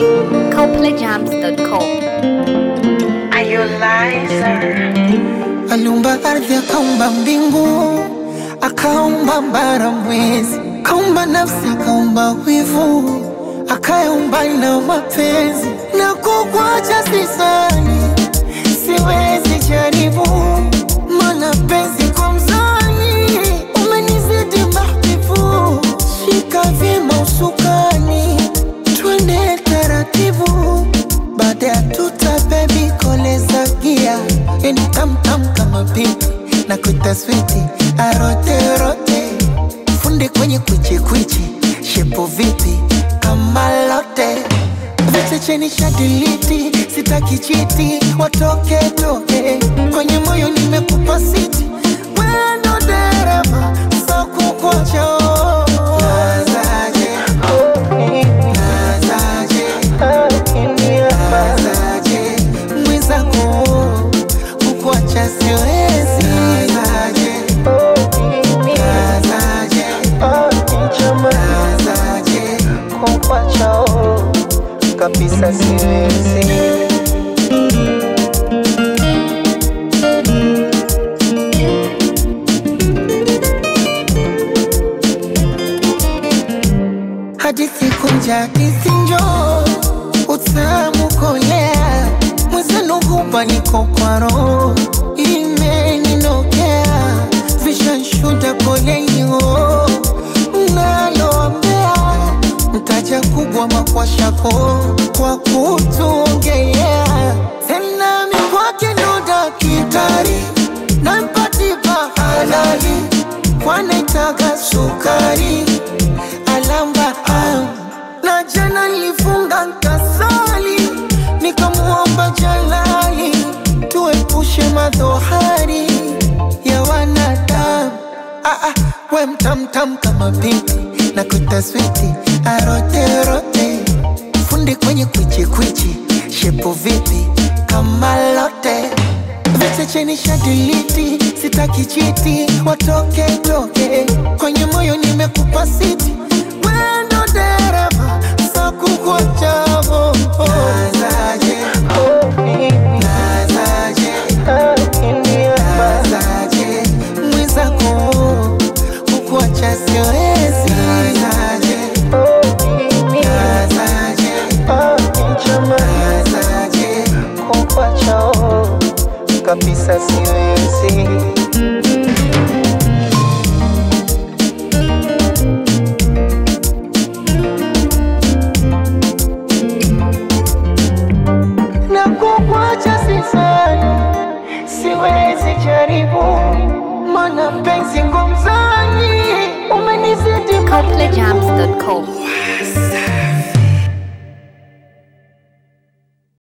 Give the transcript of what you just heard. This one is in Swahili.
CopleyJams.com. Are you liar? Aliumba ardhi, akaumba mbingu, akaumba bara, mwezi, akaumba nafsi, akaumba wivu, akaumba na mapenzi. Na kukwacha sisani, siwezi jaribu, mana penzi kwa mzani umenizidi mahbibu. Shika vyema usukani, twende taratibu baada ya tuta bebi koleza gia yani tamtam kama pipi na kuita switi aroterote funde kwenye kwichikwichi shepo vipi kama lote vichecheni shadiliti sitaki chiti watoke toke kwenye moyo nimekupa siti wendo dereva sakukocho nazaje nazaje nazaje mwenzako kukuacha siwezi nazaje nazaje nazaje kukuacha kabisa siwezi hadithi kunja kisinjo utamu kolea mwenzenu hupa niko kwa roho imeninokea vishanshuda kolenyo naloambea mtaja kubwa makwashako kwa kutuongelea tena mikwake ndo dakitari nampatipa halali kwanaitaga sukari alamba am. na jana nilifunga nkasali nikamuomba jalali tuepushe madhohari ya wanadamu ah, ah, we mtamtam kama pipi na kutaswiti aroterote fundi kwenye kwichikwichi shepo vipi kama lote vichecheni shadiliti sitaki chiti watoke toke kwenye moyo nimekupa siti wendo dereva sakukwachavo nazaje nazaje nazaje mwenzako kukuacha siwezi nazaje nazaje nazaje kukuacha kabisa siwezi na kukwacha sisani, siwezi jaribu, mana penzi ngomzani umenizidi CopleyJams.com.